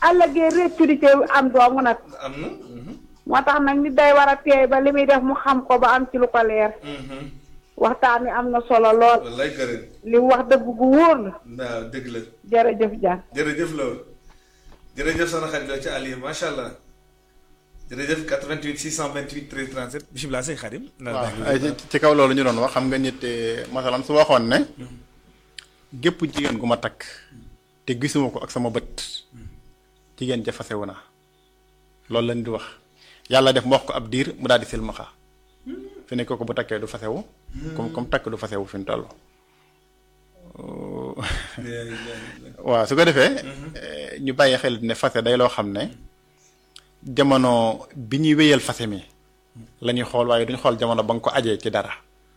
ëllëgee réccu di ci am doomu nag am na. moo tax nag nit day war a teey ba li muy def mu xam ko ba am ci lu ko leer waxtaan wi am na solo lool wallaay gërëm. li mu wax dëgg gu wóor la waaw dëgg la. jërëjëf Dia jërëjëf loolu jërëjëf soxna Xadi Lo ci Aliou macha allah jërëjëf 88 628 13 37 bisimilah sëñ Xadim. waaw ay ci- ci kaw loolu ñu doon wax xam nga nit eh, masalan su waxoon ne gépp jigéen gu ma takk te gisuma ko ak sama bët jigéen ja fasewu na loolu lañ di wax yàlla def mu wax ko ab diir mu daal di silmaxa fi ne ko bu takkee du fasewu comme comme takk du fasewu fi mu toll waaw su ko defee eh, ñu bàyyi xel ne fase day loo xam ne jamono bi ñuy wéyal fase mi la ñuy xool waaye duñ xool jamono ba nga ko ajee ci dara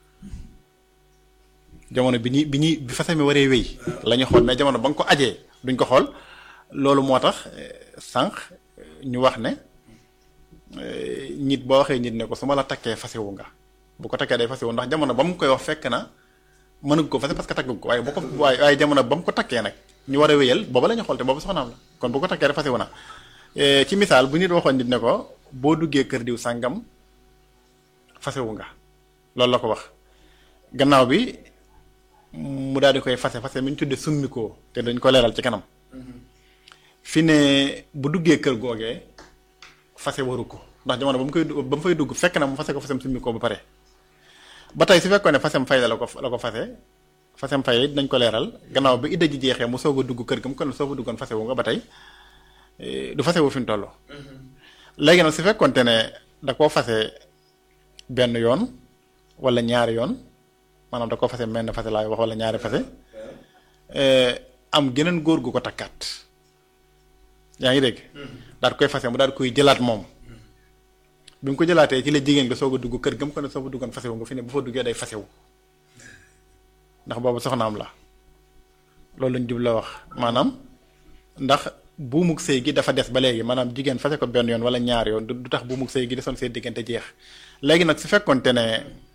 jamono bi ñuy bi ñuy bi fase mi waree wéy la ñuy xool mais jamono ba nga ko ajee duñ ko xool loolu moo tax eh, sànq ñu wax ne eh, nit boo waxee nit ne ko su ma la takkee fasewu nga bu ko takkee day fasewu ndax jamono ba mu koy wax fekk na mënug ko fase parce que taggu ko waaye bu ko waaye waaye jamono ba mu ko takkee nag ñu war a wéyal booba la ñu xool te booba soxnaam la kon bu ko takkee rek fasewu na Eh, ci misaal bu nit waxoon nit ne ko boo duggee kër diw sàngam fasewu nga loolu la ko wax gannaaw bi mu daal di koy fase fase mi ñu tuddee summikoo te dañ ko leeral ci kanam fi ne bu duggee kër googee fase waru ko ndax jamono ba mu koy du- ba mu fay dugg fekk na mu fase ko fasem summikoo ba pare ba tey su fekkoon ne fasem fay la la ko la ko fase fasem fay la dinañ ko leeral gannaaw bi idda ji jeexee mu soog a dugg kër ga mu kon soo fa duggoon fasewu nga ba tey eh, du fasewu fi mu toll léegi nag su fekkonte ne da koo fase benn yoon wala ñaari yoon maanaam da koo fase menn fase laay wax wala ñaari fase eh, am geneen góor gu ko takkaat yaa ngi dégg daal di koy fase mu daal di koy jëlaat moom bi mu ko jëlaatee ci la jigéen nga soog a dugg kër gam ko ne soo fa duggoon fasewu nga fi ne bu fa duggee day fasewu ndax boobu soxnaam la loolu lañ jub la wax maanaam ndax buumug sëy gi dafa des ba léegi maanaam jigéen fase ko benn yoon wala ñaar yoon du du tax buumug sëy gi desoon seen diggante jeex léegi nag su fekkonte ne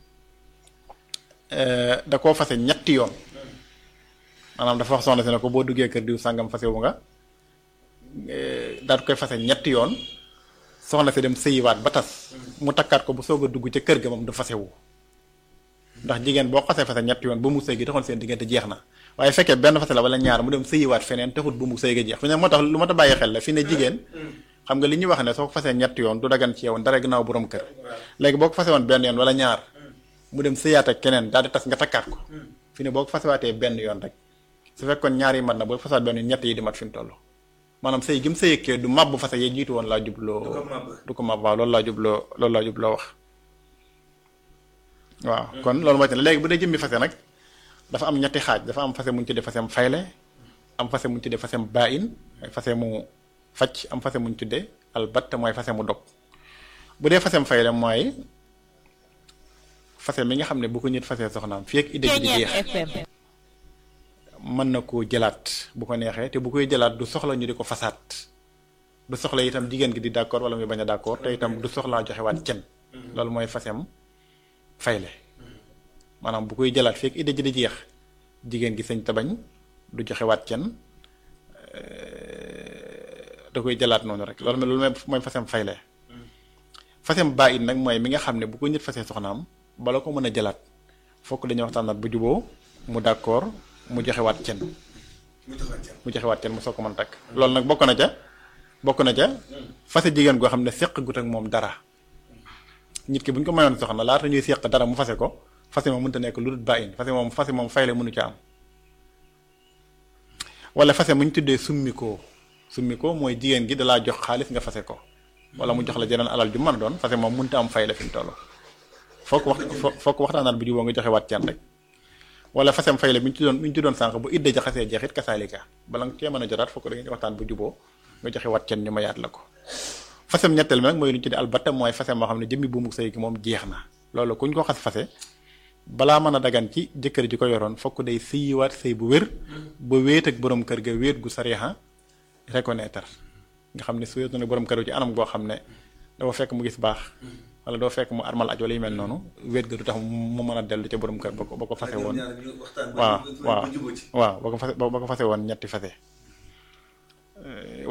eh, da koo fase ñetti yoon maanaam dafa wax soxna si ne ko boo duggee kër diw sàngam fasewu nga eh, daal di koy fase ñetti yoon soxna si dem sëyiwaat ba tas mu takkaat ko bu soog a dugg ca kër ga moom du fasewu ndax jigéen boo xasee fase ñetti yoon ba mu sëy gi taxoon seen diggante jeex na waaye fekkee benn fase la wala ñaar mu dem sëyiwaat feneen taxut bu mu sëy ga jeex fi ne moo tax lu ma ta bàyyi xel la fi ne jigéen xam nga li ñuy wax ne soo ko fasee ñetti yoon du dagan ci yow dara gannaaw borom kër léegi boo ko fase woon benn yoon wala ñaar mu dem sëyaat ak keneen daal di tas nga takkaat ko fi ne boo ko fasewaatee benn yoon rek su fekkoon ñaar yi mat na boo fasewaat benn yoon ñett yi di mat fi mu toll maanaam sëy gi mu sëy kee du màbb fase yee jiitu woon laa jubloo Du ko màbb. du ko màbb waaw loolu laa jubloo loolu laa jubloo wax waaw kon loolu mooy te léegi bu dee jëmmi fase nag dafa am ñetti xaaj dafa am fase mu ñu tuddee fasem fayle am fase mu ñu tuddee fasem baain mooy fase mu facc am fase mu ñu tuddee albat mooy fase mu dog bu dee fasem fayle mooy fase mi nga xam ne bu ko nit fasee soxnaam fii ak idée ji di jeex mën na koo jëlaat bu ko neexee te bu koy jëlaat du soxla ñu di ko fasaat du soxla itam jigéen gi di d'accord wala muy bañ a d'accord te itam du soxlaa joxewaat cen loolu mooy fasem fayle maanaam bu koy jëlaat fekk idée ji di jeex jigéen gi sëñ tabañ du joxewaat cen da koy jëlaat noonu rek loolu loolu mooy mooy fasem fayle fasem baa it nag mooy mi nga xam ne bu ko nit fasee soxnaam bala ko mën a jëlaat fokk dañuy waxtaanaat bu juboo mu d'accord mu joxewaat cen mu joxoon ca. mu joxewaat cen mu soog ko mën a takk loolu nag bokk na ca bokk na ca fase jigéen goo xam ne seq gut ak moom dara nit ki bu ñu ko mayoon soxna laata ñuy seq dara mu fase ko fase moom mënta nekk lu dul bàyyin fase moom fase moom fayle mënu ca am wala fase mu ñu tuddee summikoo summikoo mooy jigéen gi dalaa jox xaalis nga fase ko wala mu jox la jeneen alal ju mën a doon fase moom mënta am fayle fi mu toll foog wax foog waxtaanaat bu juboo nga joxe waat ceen rek wala fasem fayle bi ñu ci doon bi ñu ci doon sànq bu idda jaxasee jeexit kasaalika bala nga cee mën a jotaat fokk da ngeen waxtaan bu juboo nga joxe waat ceen ñu mayaat la ko fasem ñetteel mi nag mooy lu ñu tuddee albatta mooy fasem moo xam ne jëmmi buumu sëy gi moom jeex na loolu kuñ ko xas fase balaa mën a dagan ci jëkkër ji ko yoroon fokk day sëyiwaat sëy bu wér ba wéet ak borom kër ga wéet gu sariya reconnaître nga xam ne su wéet na borom kër ci anam goo xam ne dafa fekk mu gis baax wala doo fekk mu armal aj wala yu mel noonu wéet ga du tax mu mën a dellu ca borom kër ba ko ba ko fase woon ñaar ñu waxtaan ba waaw ñu- waaw ba jubóo ci. waaw ba ko fase ba ko fase woon ñetti fase